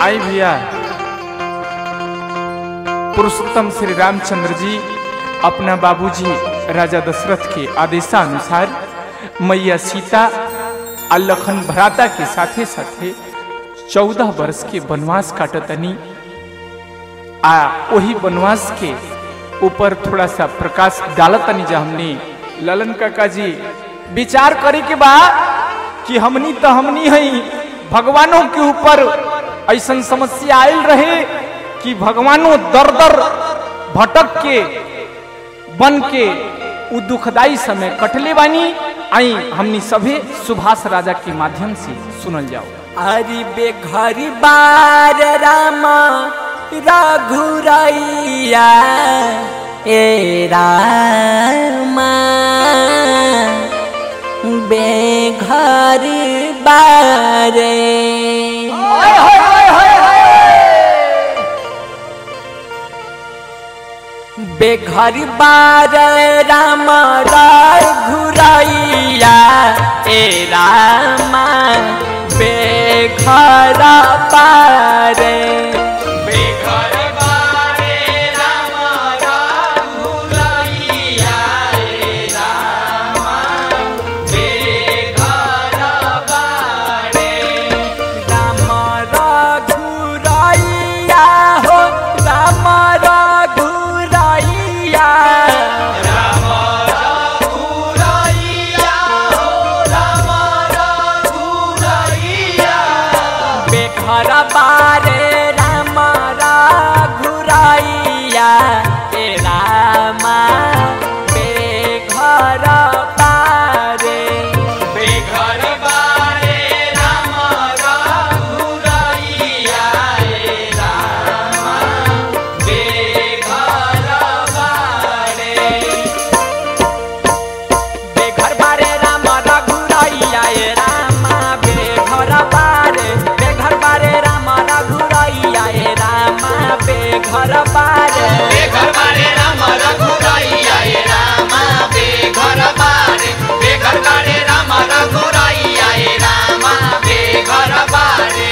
आई भैया पुरुषोत्तम श्री रामचंद्र जी अपना बाबूजी राजा दशरथ के आदेशानुसार मैया सीता आ लखन भ्राता के साथे साथे चौदह वर्ष के वनवास काटतनी आ वही वनवास के ऊपर थोड़ा सा प्रकाश डालतनी जा हमने ललन काका जी विचार करे के बा कि हमनी तो हमनी हई भगवानों के ऊपर ऐसा समस्या आयल रहे कि भगवानों दर दर भटक के बन के उ दुखदाई समय कटले बानी आई हमनी सभे सुभाष राजा के माध्यम से सुनल जाओ अरे बेघरी बार रामा रघुरैया ए रामा बेघर बारे बेघर बार राम घुरैया ए रामा बेघर बारे बेघर बारे राम घुरैया ए रामा बेघर बारे राम रघुरैया हो राम रघुरैया राम रघुरैया हो राम रघुरैया बेघर बारे राम रघुरैया ए रामा बेघर बारे बेघर बारे राम रघुरैया ए रामा बेघर बारे बेघर बारे राम रघुरैया ए रामा बेघर बारे बेघर बारे राम रघुरैया ए रामा बेघर बारे बेघर बारे राम रघुरैया ए रामा बेघर बारे बेघर बारे राम रघुरैया ए रामा बेघर बारे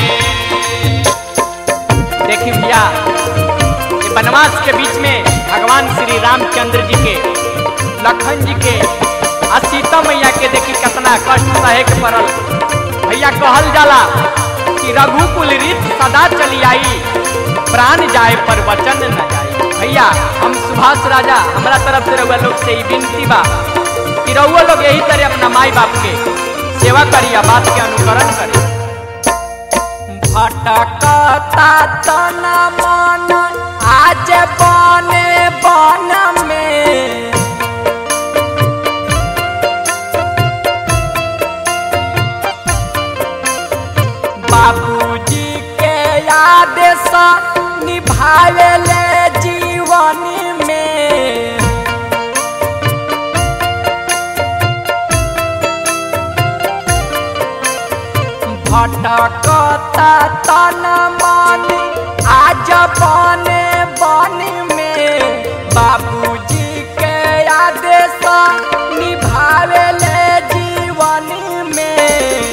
देखी भैया ये वनवास के बीच में भगवान श्री रामचंद्र जी के लखन जी के आ सीता मैया के देखी कितना कष्ट सहे के पड़ल भैया कहल जाला कि रघुकुल रीत सदा चली आई प्राण जाए पर वचन न जाए भैया हम सुभाष राजा हमारा तरफ से रहुआ लोग से ही विनती बा कि रहुआ लोग यही तरह अपना माई बाप के सेवा करी आ बात के अनुकरण करी भटकता तन मन आज बने बन में बाबूजी के आदेश निभावे ले जीवन में भटकता तन मन आज बने बन में बाबूजी के आदेश निभावे ले जीवन में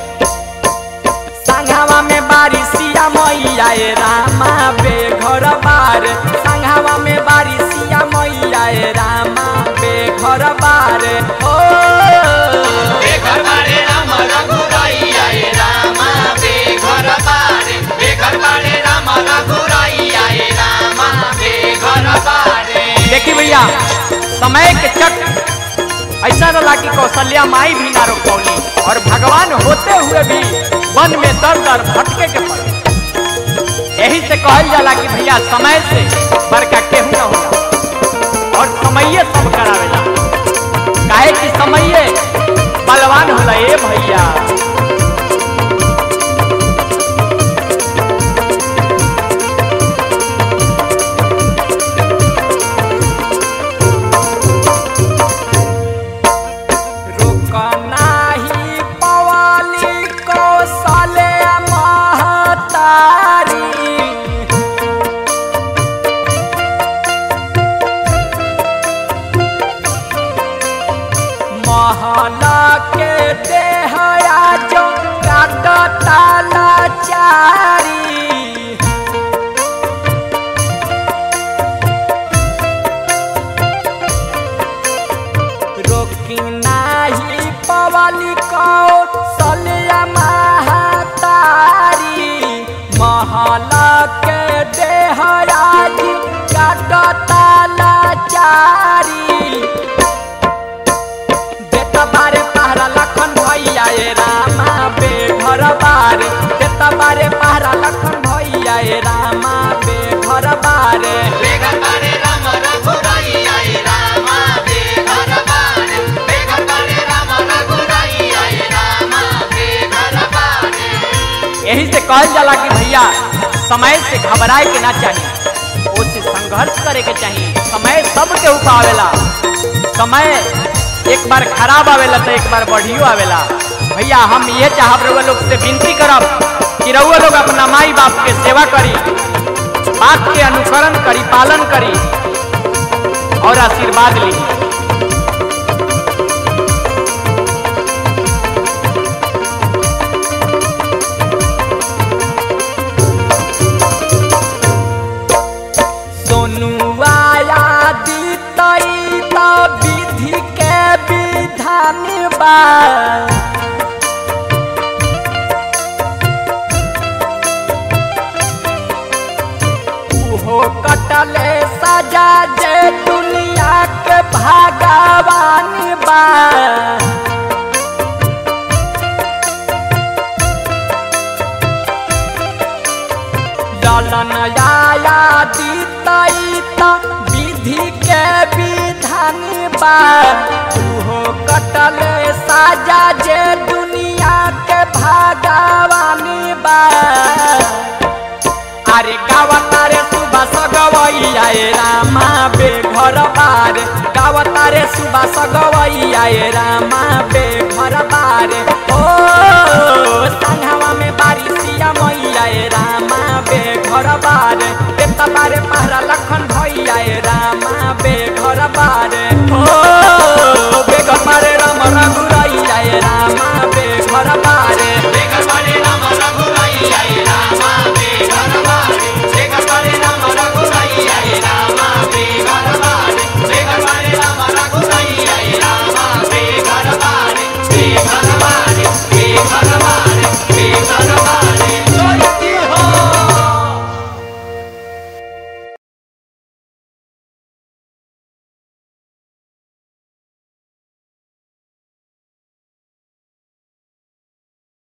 संघावा में बारिशिया मैया ए रामा बेघर बार संघावा में बारिशिया मैया ए रामा बेघर बार ओ बेघर बारे राम रघुरैया ए रामा बेघर बारे बेघर बारे राम रघुरैया ए रामा बेघर बारे देखी भैया समय के चक ऐसा रहा कि कौशल्या माई भी ना रोक पौली और भगवान होते हुए भी वन में दर दर भटके के पड़े यही से कहल जाला कि भैया समय से बड़का केहू न होला और समये सब करावेला काहे कि समये बलवान होला ए भैया रुकनाही पवाली कौशले महतारी महला के देहया जो काटता लाचारी कि नाही पवली को सलिया महतारी महल के देहराज काटता लाचारी देता बारे पहरा लखन भैया ए रामा बे घर बारे देता बारे पहरा लखन भैया ए रामा बे घर बारे बेघर बारे राम रघुराइया ए रामा बेघर बारे बेघर बारे राम रघुराइया ए रामा बेघर बारे यही से कहल जाला कि भैया समय से घबराए के ना चाहिए उससे संघर्ष करे के चाहिए समय सबके ऊपर आवेला समय एक बार खराब आवेला तो एक बार बढ़ियो आवेला भैया हम ये चाहब रउआ लोग से विनती करब कि रउआ लोग अपना माई बाप के सेवा करी बात के अनुसरण करी पालन करी और आशीर्वाद लीजिए सोनू आया दीतई त विधि के विधान बा उहो कटले सजा जे दुनिया के भगवान बा ललन आया दीतई त विधि के विधान बा उहो कटले साजा जे दुनिया के भगवान बा अरे गावतारे सुबह सगवैया ए रामा बे घर बार गावतारे सुबह सगवैया ए रामा बे घर बार ओ संघवा में बारिशिया मैया ए रामा बे घर बार बेता बारे पहरा लखन भैया ए रामा बे घर बार